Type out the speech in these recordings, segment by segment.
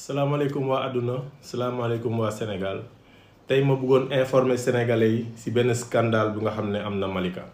salaamaaleykum waa àdduna salaamaaleykum waa Sénégal tey ma bëggoon informer sénégalais yi ci benn scandale bu nga xam ne am na Malika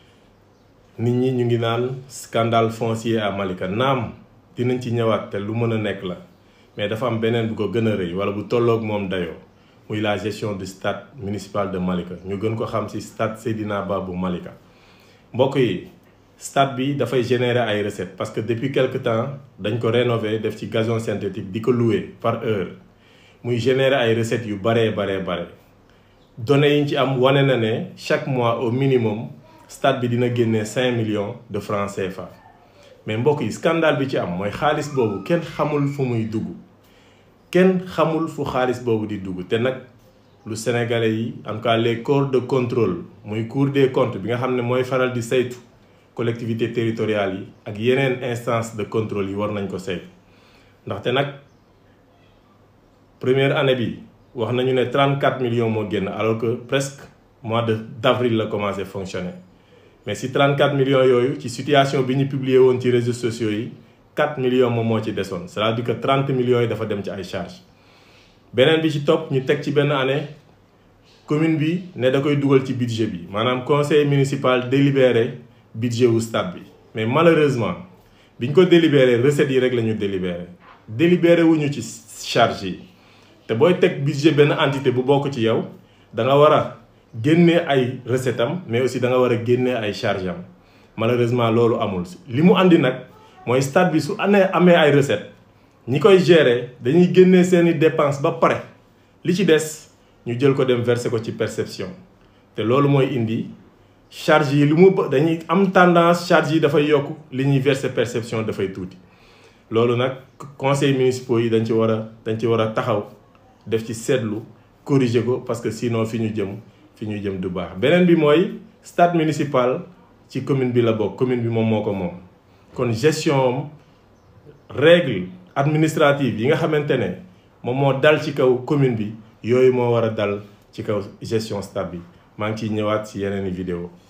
nit ñi ñu ngi naan scandale foncier à Malika naam dinañ ci ñëwaat te lu mën a nekk la mais dafa am beneen bu ko gën a rëy wala bu tolloog moom dayoo muy la gestion du stade municipal de Malika ñu gën ko xam ci stade Seydina Ba bu Malika mbokk yi. stade bi dafay générer ay recettes parce que depuis quelque temps dañ ko rénover def ci gazon synthétique di ko louer par heure muy générer ay recettes yu baree baree bare données yi ñu ci am wane na ne chaque mois au minimum stade bi dina génnee cinq millions de francs CFA mais mbokk yi scandale bi ci am mooy xaalis boobu kenn xamul fu muy dugg kenn xamul fu xaalis boobu di dugg te nag lu sénégalais yi en tout cas les corps de contrôle muy cour des comptes bi nga xam ne mooy faral di saytu collectivité territoriale yi ak yeneen instance de contrôle yi war nañ ko saytu ndaxte nag première année bi wax nañu ne 34 millions moo génn alors que presque mois de d'avril la commencé fonctionner mais si 34 millions yooyu ci situation bi ñu publier woon ci réseaux sociaux yi 4 millions moom moo ci desoon c'est-à-dire que 30 millions yi dafa dem ci ay charges beneen bi ci topp ñu teg ci benn année commune bi ne da koy dugal ci budget bi maanaam conseil municipal délibéré budget wu stade bi mais malheureusement biñ ko délibéré recettes yi rek la ñu délibéré délibéré wuñu ci charge yi te booy teg budget benn entité bu bokk ci yow da nga war a génnee ay recette am mais aussi da nga war a génnee ay charge am malheureusement loolu amul li mu andi nag mooy stade bi su anee amee ay recette ñi koy gérer dañuy génnee seeni dépense ba pare li ci des ñu jël ko dem verser ko ci perception te loolu mooy indi charge yi lu mu dañuy am tendance charge yi dafay yokk li ñuy verser perception dafay tuuti loolu nag conseil municipaux yi dañ ci war a dañ ci war a taxaw def ci seetlu corriger ko parce que sinon fi ñu jëm fi ñu jëm du baax beneen bi mooy stade municipal ci commune bi la bokk commune bi moom moo ko moom kon gestion règle administrative yi nga xamante ne moom moo dal ci kaw commune bi yooyu moo war a dal ci kaw gestion stade bi maa ngi ciy ñëwaat ci yeneen i vidéo